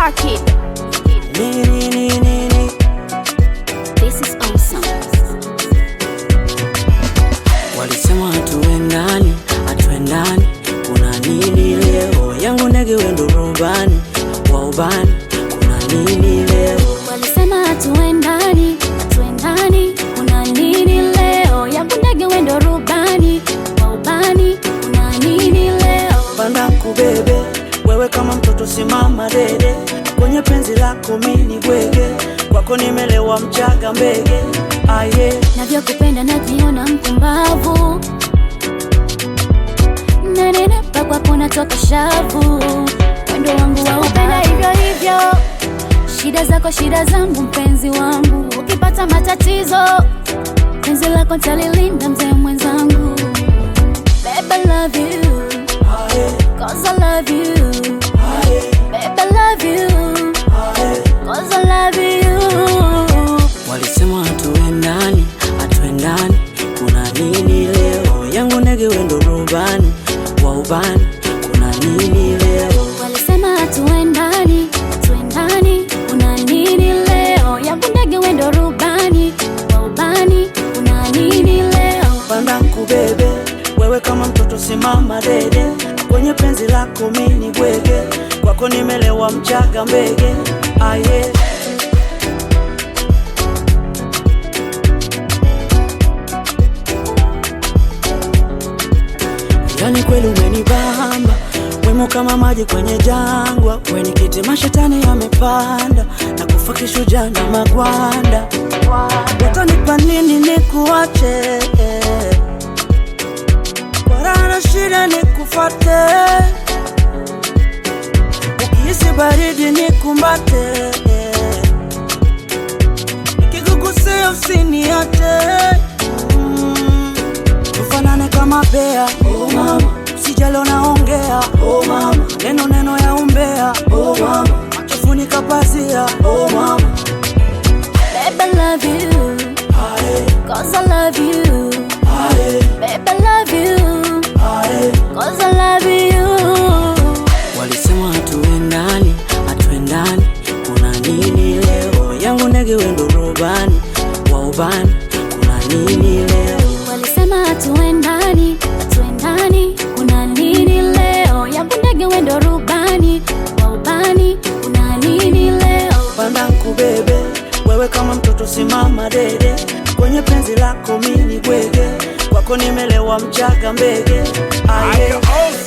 Sparky. Nini, nini, nini. This is awesome. Walisema hatuendani, hatuendani, kuna nini leo? Yangu ndege wendo rubani wa ubani, kuna nini leo? Walisema hatuendani, hatuendani, kuna nini leo? Yangu ndege wendo rubani, wa ubani, kuna nini leo? Panda kubebe wewe kama mtoto, simama dede kwenye penzi lako, mini bwege kwako, nimelewa mchaga mbege aye Navyokupenda najiona mpumbavu, nanenepa kwako natoka shavu, wendo wangu wa upenda hivyo hivyo, shida zako shida zangu, mpenzi wangu, ukipata matatizo penzi lako talilinda, mzee mwenzangu. Babe, I love you, aye cause I love you. aye Babe, I love you, aye. cause I love you. Walisema hatuendani, hatuendani, kuna nini leo? Yangu ndege wendo rubani wa ubani, kuna nini leo? Walisema hatuendani, hatuendani, kuna nini leo? Yangu ndege wendo rubani, wa ubani, kuna nini leo? Panda kubebe wewe kama mtoto, simama dede kwenye penzi lako, mini bwege kwako, nimelewa mchaga mbege aye Yani kweli umenibamba wemo kama maji kwenye jangwa, kwenye kiti mashetani yamepanda na kufa kishujaa na magwanda. Watanipa nini nikuache? Kwa raha na shida nikufate, ukihisi baridi nikumbate, nikikugusia usiniache mm. Tufanane kama bea oh mama, usijalo naongea oh mama, neno neno ya umbea oh mama, machofunika pazia oh mama, Babe, I love you, aye cause I love you. aye Babe, I love you, aye. cause I love you. Walisema hatuendani, hatuendani, kuna nini leo? Yangu ndege wendo rubani wa ubani, kuna nini leo? Walisema hatuendani, hatuendani, kuna nini leo? Yangu ndege wendo rubani, wa ubani, kuna nini leo? Panda kubebe wewe kama mtoto, simama dede kwenye penzi lako, mini bwege kwako, nimelewa mchaga mbege aye.